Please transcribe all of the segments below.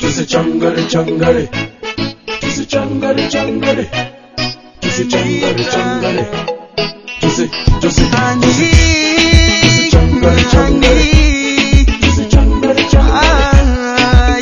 tusichangare changare tusichangare changare tusichangare changare tusi tusi Honey, Tusichangare, changare. honey. tusichangare changare Ah,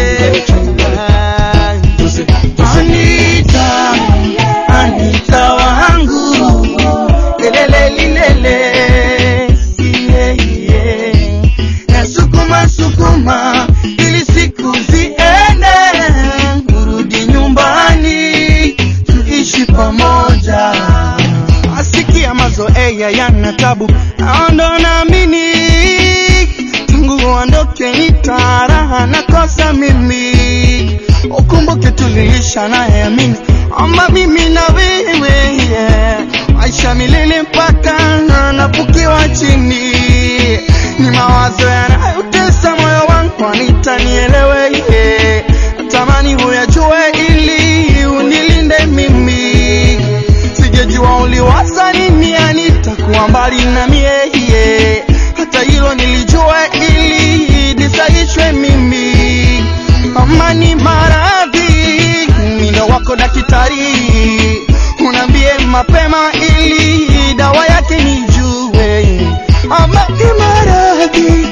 yeah. tusi tusi Anita, Anita wangu, lelele lilele, yeah, yeah. Nasukuma sukuma ili siku ziende, urudi nyumbani tuishi pamoja. Asikia mazoea yana tabu, naondo naamini tangu uondoke nitaraha nakosa mimi ukumbuke tuliisha naye amini ama mimi na wewe yeah. maisha milele mpaka napukiwa chini ni mawazo yanayotesa moyo wangu anitanielewe yeah. natamani huyajue ili unilinde mimi sijajua uliwaza nini anitakuwa mbali na mie yeah. hata hilo nilijua ili nisaishwe mimi amani maradhi mindo wako daktari unaambie mapema ili dawa yake nijue amani maradhi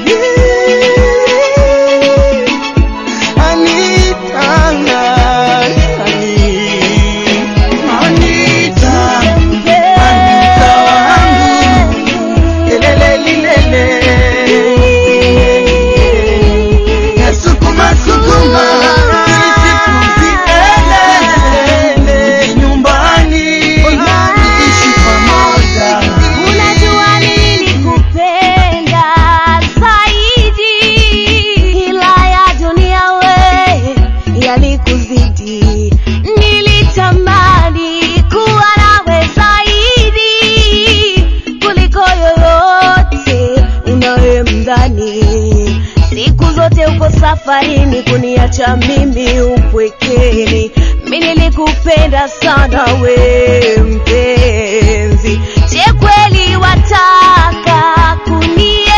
Anita, Anita, Anita wangu Lelele lilele Nasukuma sukuma ili siku ziende nyumbani tuishi pamoja Unajua nilikupenda zaidi, ila ya dunia we yalikuzidi. Nilitamani kuwa nawe zaidi kuliko yoyote unayemdhani. Siku zote uko safarini kuniacha mimi upwekeni. Mimi nilikupenda sana we mpenzi. Je, kweli wataka kunienzi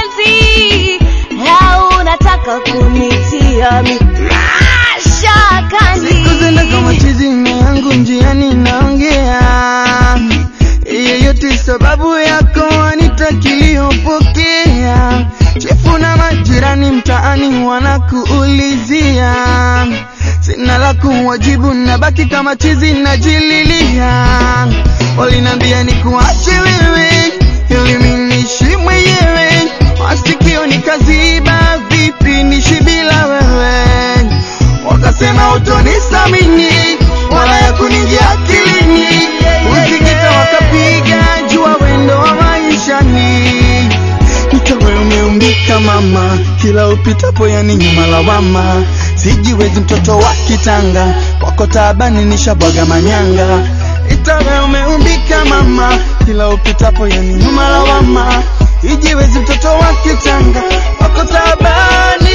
au unataka kunitia mi mashakani? Siku zenda kama chizi na yangu njiani naongea yeyote sababu yako anitakiliyopokea chefu na majirani mtaani wanakuulizia sina la kuwajibu nabaki kama chizi najililia walinambia ni kuache wewe ili mimi niishi mwenyewe masikio nikaziba vipi nishi bila wewe wakasema utonisamini wala ya kuningia akilini usikita wakapiga jua wendo wa maishani utawe umeumbika mama kila upitapo yani nyuma lawama sijiwezi mtoto wa kitanga wako taabani nishabwaga manyanga itawe umeumbika mama kila upitapo yani nyuma lawama ijiwezi mtoto wa kitanga wako taabani